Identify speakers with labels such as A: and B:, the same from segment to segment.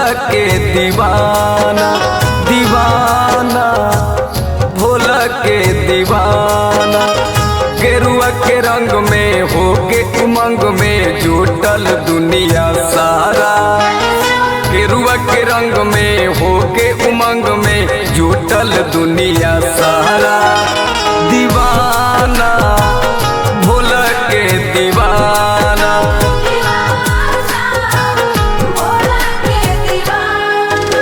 A: के दीवाना दीवाना भोला के दीवाना गेरुआ के रंग में हो के उमंग में जुटल दुनिया सारा गेरुआ के रंग में हो के उमंग में जुटल दुनिया सारा दीवाना भोला के दीवाना
B: भोला के दीवाना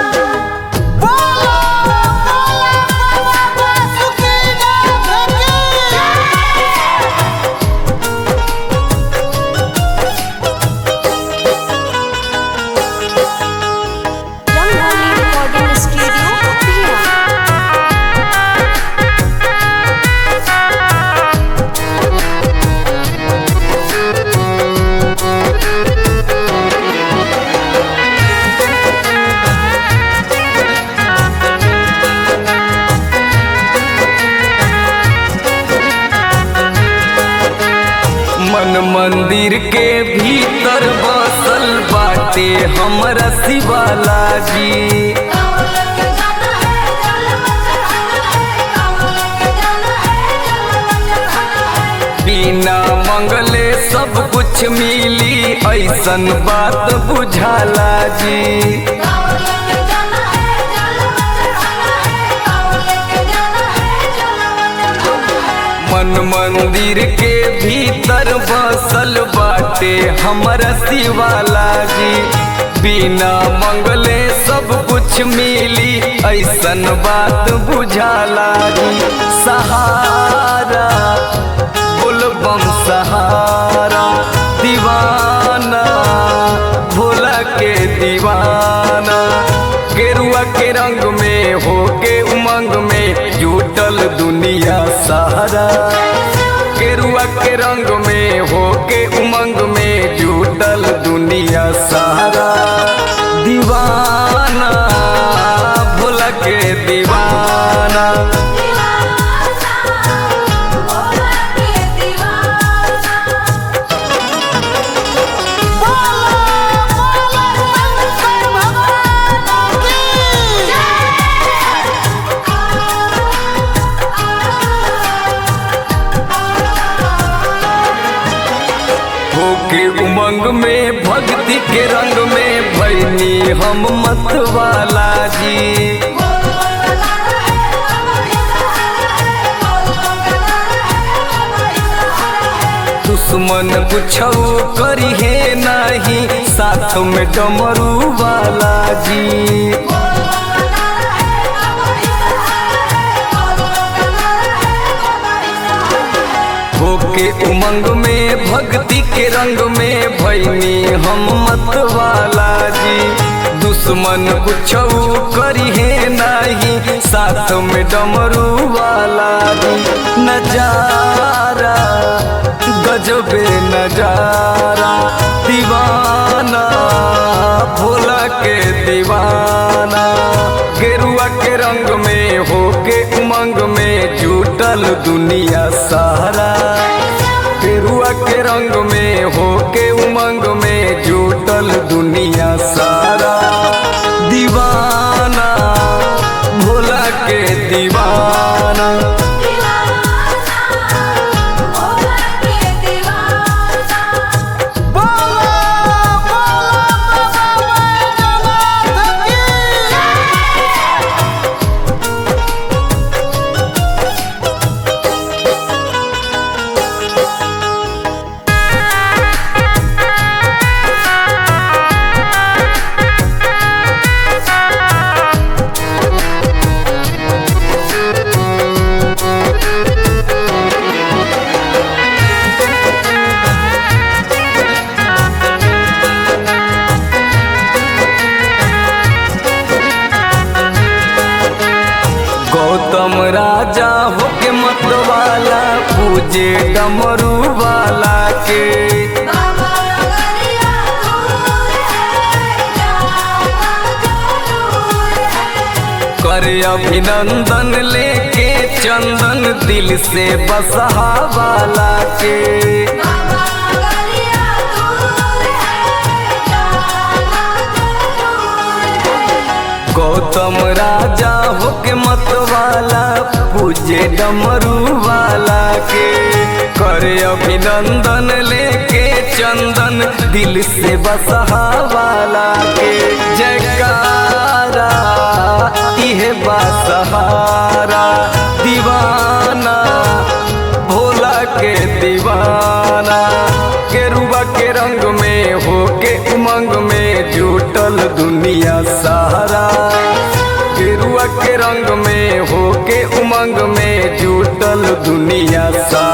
B: रंगोली रिकॉर्डिंग स्टूडियो भिया
A: मन मंदिर के भीतर बसल बाटे हमरा शिवाला जी बिना मंगले सब कुछ मिली ऐसन बात बुझाला जी मन मंदिर के भीतर बसल बाटे हमरा शिवाला जी बिना मंगले सब कुछ मिली ऐसन बात बुझाला जी सहारा बोलबम सहारा दीवाना भोला के दीवाना गेरुआ के रंग में हो के उमंग में जुटल दुनिया सहारा गेरुआ के रंग में हो के उमंग में जुटल दुनिया सहारा दीवाना भोला के दीवाना होके उमंग में भक्ति के रंग में भैनी हम मतवाला जी दुश्मन कुछौ करी है नहीं साथ में डमरू वाला जी होके उमंग में भक्ति के रंग में भैनी हम मतवाला जी दुश्मन कुछौ करी है नहीं साथ में डमरू वाला जी नजारा गजबे नजारा दीवाना भोला के दीवाना गेरुआ के रंग में हो के उमंग में जुटल दुनिया सारा गेरुआ के रंग में हो के उमंग में जुटल दुनिया सारा दीवाना भोला के दीवाना गौतम राजा होके मतवाला पूजे डमरू वाला के करे अभिनंदन लेके चंदन दिल से बसहा वाला के गौतम राजा होके मतवाला पूजे डमरू वाला के करे अभिनंदन लेके चंदन दिल से बसहा वाला के जयकारा इहे बासहारा दीवाना भोला के दीवाना केरुआ के रंग में होके उमंग में जुटल दुनिया सहारा गेरुआ के रंग में होके उमंग में जुटल दुनिया सहारा